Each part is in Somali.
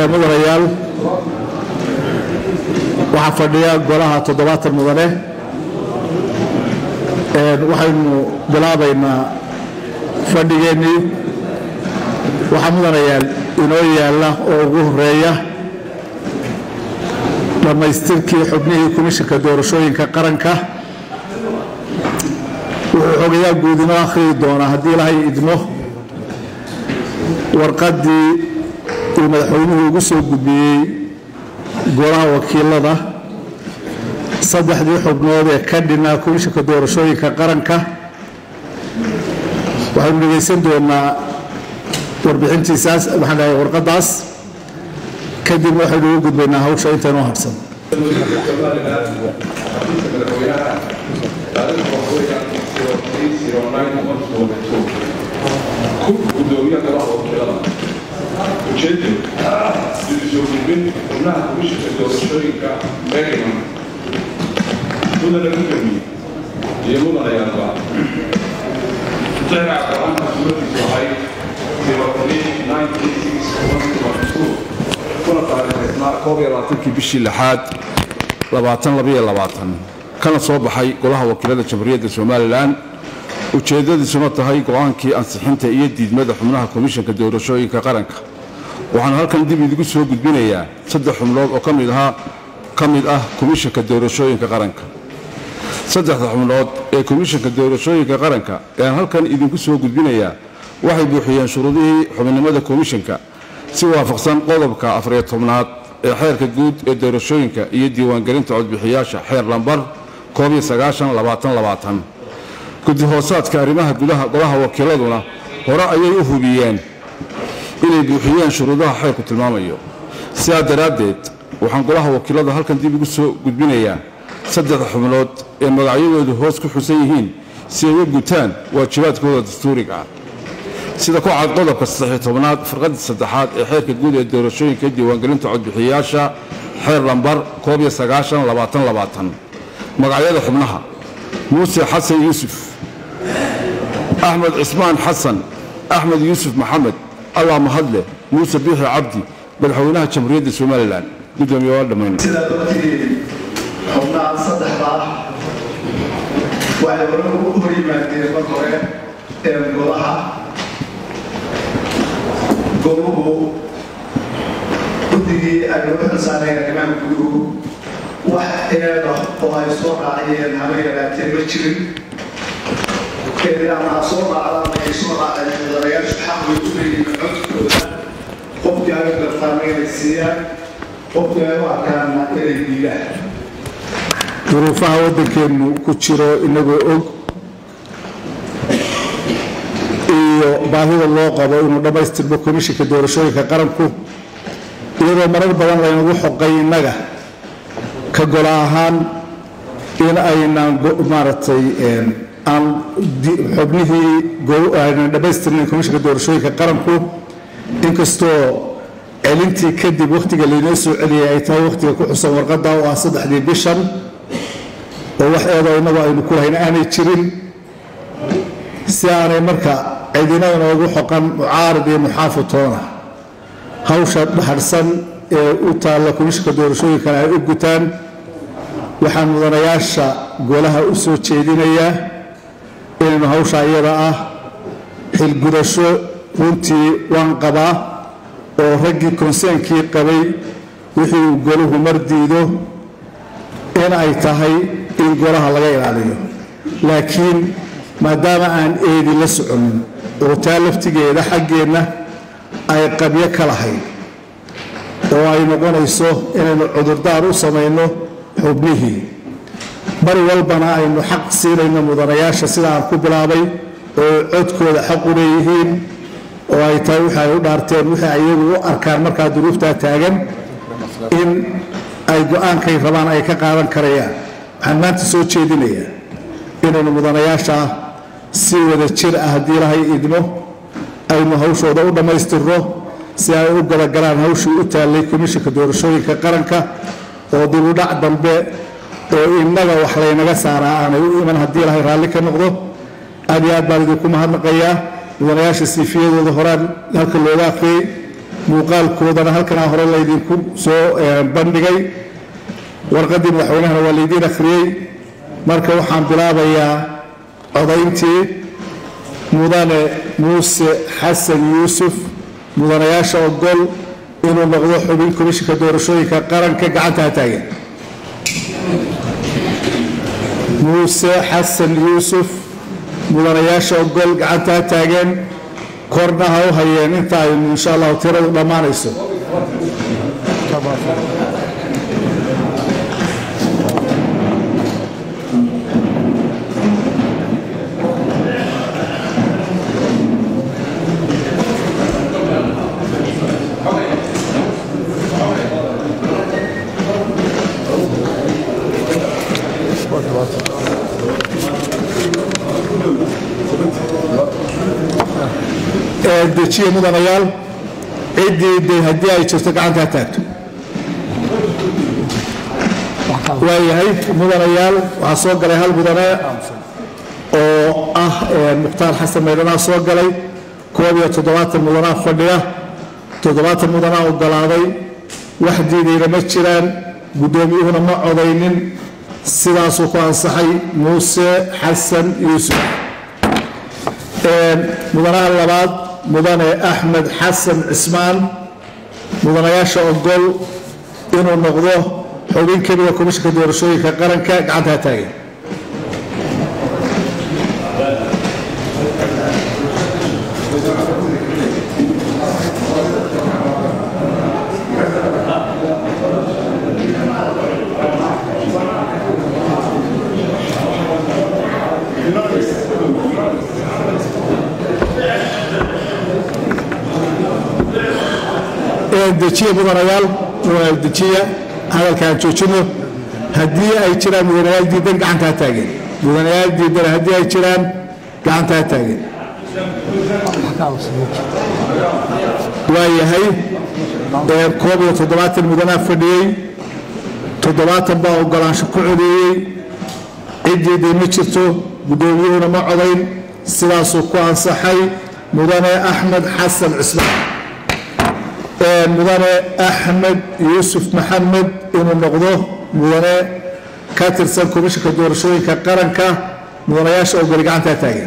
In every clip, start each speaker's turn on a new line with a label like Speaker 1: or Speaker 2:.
Speaker 1: mudanayaal waxaa fadhiya golaha toddobaatan mudane waxaynu bilaabaynaa fadhigeennii waxaa mudanayaal inoo yaalla oo ugu horeeya dhammaystirkii xubnihii komishinka doorashooyinka qaranka wuxuu xogayaa guud inoo akhriyi doonaa haddii ilaahay idmo warqaddii uu madaxweynuhu ugu soo gudbiyey golaha wakiilada saddexdii xubnood ee ka dhinaa komishinka doorashooyinka qaranka waxaynu dhegaysan doonaa warbixintiisaas waxaan dhahay warqaddaas kadibna waxaynu ugu gudbaynaa hawsha intaynoo hadhsan
Speaker 2: gudoomiyaha golaha wakiilada ujeeddu dibisoo gudbin xubnaha komishinka doorashooyinka meeriman mudana gudoomiye iyo mudanayaalba mutaxirca qur-aanka suuradiisu ahayd kuna taariikhaysnaa koob iyo labaatankii bishii lixaad labaatan labaiyo labaatan kana soo baxay golaha wakiilada jamhuuriyadda somalilan ujeeddadiisuna tahay go'aankii ansixinta iyo diidmada xubnaha komishanka doorashooyinka qaranka waxaan halkan dib idigu soo gudbinayaa saddex xubnood oo ka mid ah komishanka doorashooyinka qaranka saddexda xubnood ee komishanka doorashooyinka qaranka ayaan halkan idinku soo gudbinayaa waxay buuxiyeen shuruudihii xubinimada komishanka si waafaqsan qodobka afariyo tobnaad ee xeerka guud ee doorashooyinka iyo diiwaangelinta codbixiyaasha xeer lambar koob iyo sagaashan labaatan labaatan guddi hoosaadka arrimaha gudaha golaha wakiiladuna hore ayay u hubiyeen inay buuxiyeen shuruudaha xeerku tilmaamayo sidaa daraaddeed waxaan golaha wakiilada halkan dib ugu soo gudbinayaa saddexda xubnood ee magacyadoodu hoos ku xusan yihiin si ay u gutaan waajibaadkooda dastuuriga ah sida ku cad qodobka saddexiyo tobnaad farqadii saddexaad ee xeerka guud ee doorashooyinka diiwaangelinta codbixiyayaasha xeer lambar koob iyo sagaashan labaatan labaatan magacyada xubnaha muuse xasan yuusuf axmed cismaan xasan axmed yuusuf maxamed allah mahadle muuse biixi cabdi madaxweynaha jamhuuriyadda somalilan gudoomiye waa dhammayn
Speaker 3: sidaad ogtihiin xubnaha saddexda ah waxay hore u hor yimaadeen mar hore ee golaha goluhu guddigii aynu u xilsaanayn arrimaha guduhu wax eeda oo ay soo raaciyeen haba yaraatee ma jirin eedaanaa soo raacdaan ay soo raaceen mudanayaashu xaq bay u leeyihiin codkooda qofkii ay u gartaana inay siiyaan qofkii ay u arkaana inay diidaan
Speaker 1: duruufaha waddankeennu ku jiro inagoo og iyo baahida loo qabo inuu dhammaystirmo komishinka doorashooyinka qaranku iyadoo marar badan laynagu xoqay innaga ka golo ahaan in aynaan maaragtay aan xubnihii aynan dhammaystirnayn komishinka doorashooyinka qaranku inkastoo celintii kadib wakhtiga laynoo soo celiyay ay tahay wakhtiga ku xusan warqadda oo ah saddexdii bishan oo wax eedoo innagu aynu ku lahayn aanay jirin si aanay marka cidina inoogu xoqan mucaarid iyo muxaafid toona hawsha dhaxadhsan ee u taalla komishinka doorashooyinkana ay u gutaan waxaan mudanayaasha golaha u soo jeedinayaa inaynu hawsha iyada ah xilgudasho runtii waan qabaa oo raggii konseenkii qabay wixii uu golahu mar diido in ay tahay in golaha laga ilaaliyo laakiin maadaama aan eedi la soconin oo taa laftigeeda xaggeenna ay qabyo ka lahayd oo ay noqonayso inaynu cudurdaar u samayno xubnihii mar walbana aynu xaq siinayno mudanayaasha sida aan ku bilaabay oo codkooda xaq u leeyihiin oo ay tahay wixi ay u dhaarteen wixii ayagu u arkaan markaa duruuftaa taagan in ay go-aankay rabaan ay ka qaadan karayaan waxaan maanta soo jeedinayaa inaynu mudanayaasha si wada jir ah haddii ilahay idmo aynu hawshooda u dhammaystirno si ay u galagalaan hawshii u taallay komishinka doorashooyinka qaranka oo dibudhac dambe oo innaga wax laynaga saaraa aanay u iman haddii ilahay raalli ka noqdo aad iyo aad baan idinku mahadnaqayaa mudanayaasha siifiyadooda horaan halka looga akhriyey muuqaalkoodana halkanaa hore laydinku soo bandhigay warqaddii madaxweynahana waa laydiin akhriyey marka waxaan bilaabayaa codayntii mudane muuse xasan yuusuf mudanayaasha ogol inuu noqdo xubin komishinka doorashooyinka qaranka gacanta ha taagan muuse xasan yuusuf mudanayaasha ogol gacanta ha taageen korna ha u hayeen inta aynu insha allahu tiradu dhammaanayso dejiye mudanayaal ciddii de haddii ay jirto gacanta ha taagto waayahay mudanayaal waxaa soo galay hal mudane oo ah mukhtaar xasan maydhanaa soo galay koob iyo toddobaatan mudanaa fadhiya toddobaatan mudanaa ogolaaday wax diidayna ma jiraan guddoomiyuhuna ma codaynin sidaasuu ku ansaxay muuse xasan yuusuf mudanaha labaad mudane axmed xasan cismaan mudanayaasha ogol inuu noqdo xubin keliya komishinka doorashooyinka qaranka gacanta ha taagan dejiya mudanayaal dejiya hadalkaan joojino haddii ay jiraan mudanayaal diidan gacanta ha taageen mudanayaal diidan haddii ay jiraan gacanta ha taageen waa yahay koob iyo toddobaatan mudanaa fadhiyey toddobaatan baa ogolaansho ku codeeyey ciddiiday ma jirto guddoomiyuhuna ma codayn sidaasuu ku ansaxay mudane axmed xasan cismaan mudane axmed yuusuf maxamed inuu noqdo mudane ka tirsan komishinka doorashooyinka qaranka mudanayaasha ogoli gacanta ha taageen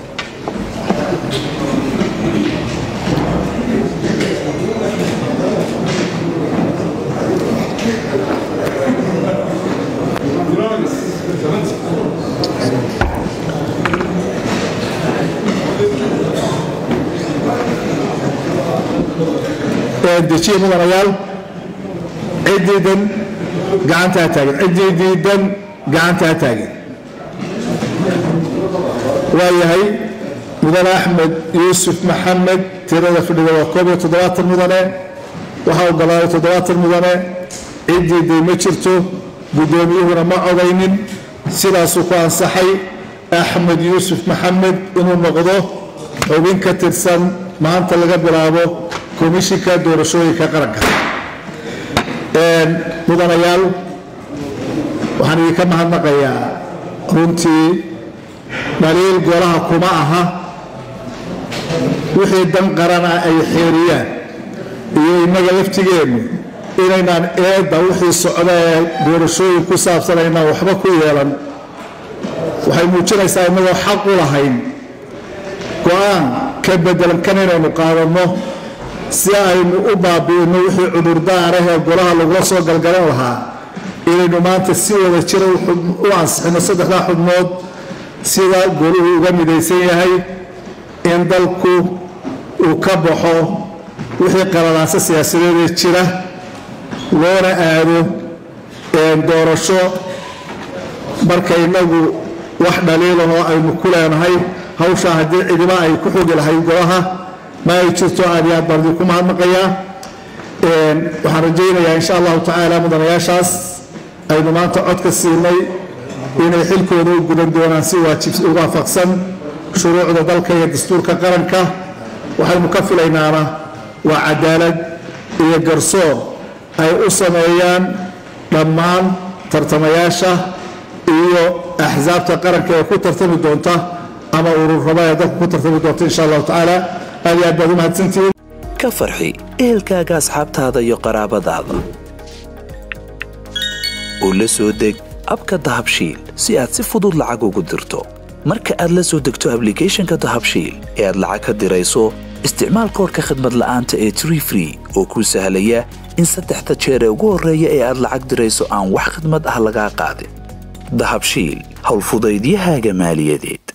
Speaker 1: dejiye mudanayaal ciddiidan gacanta ha taagen ciddii diidan gacanta ha taagen waa yahay mudane axmed yuusuf maxamed tirada fadhida waa koob iyo toddobaatan mudane waxaa ogolaaday toddobaatan mudane ciddiiday ma jirto guddoomiyuhuna ma codaynin sidaasuu ku ansaxay axmed yuusuf maxamed inuu noqdo xubin ka tirsan maanta laga bilaabo komishinka doorashooyinka qaranka mudanayaal waxaan idinka mahadnaqayaa runtii dhaliil golaha kuma aha wixii dan qarana ay xeeriyaan iyo innaga laftigeennu inaynaan eedda wixii socda ee doorashooyin ku saabsan aynaan waxba ku yeelan waxay muujinaysaa innagoo xaq u lahayn go-aan ka bedelan kan inaynu qaadanno si aynu u baabi'inno wixii cudurdaarah ee golaha lagula soo galgalan lahaa inaynu maanta si wada jira u ansixino saddexdaa xubnood sida goluhu uga midaysan yahay in dalku uu ka baxo wixii qalalaaso siyaasadeedee jira loona aado doorasho marka innagu wax dhaliilahoo aynu ku leenahay hawshaa haddii cidiba ay ku xogi lahayd golaha ma ay jirto aad iyo aad baan idinku mahadnaqayaa waxaan rajaynayaa insha allahu tacaala mudanayaashaas aynu maanta codka siinay inay xilkooda u gudan doonaan si waafaqsan shuruucda dalka iyo dastuurka qaranka waxaynu ka filaynaana waa cadaalad iyo garsoor ay u sameeyaan dhammaan tartamayaasha iyo axsaabta qaranka ee ku tartami doonta ama ururraba ee dalka ku tartami doonta insha allahu tacaala aad iyo aad baad u mahadsantihiin
Speaker 4: ka farxi ehelkaaga asxaabtaada iyo qaraabadaada u la soo deg abka dahabshiil si aad si fudud lacag ugu dirto marka aad la soo degto ablicathonka dahabshiil ee aad lacag ka dirayso isticmaal koorka khadmad la'aanta ee tree free oo kuu sahlaya in saddexda jeer ee ugu horreeya ee aad lacag dirayso aan wax khidmad ah lagaa qaadin dahabshiil howlfudaydiyahaaga maaliyadeed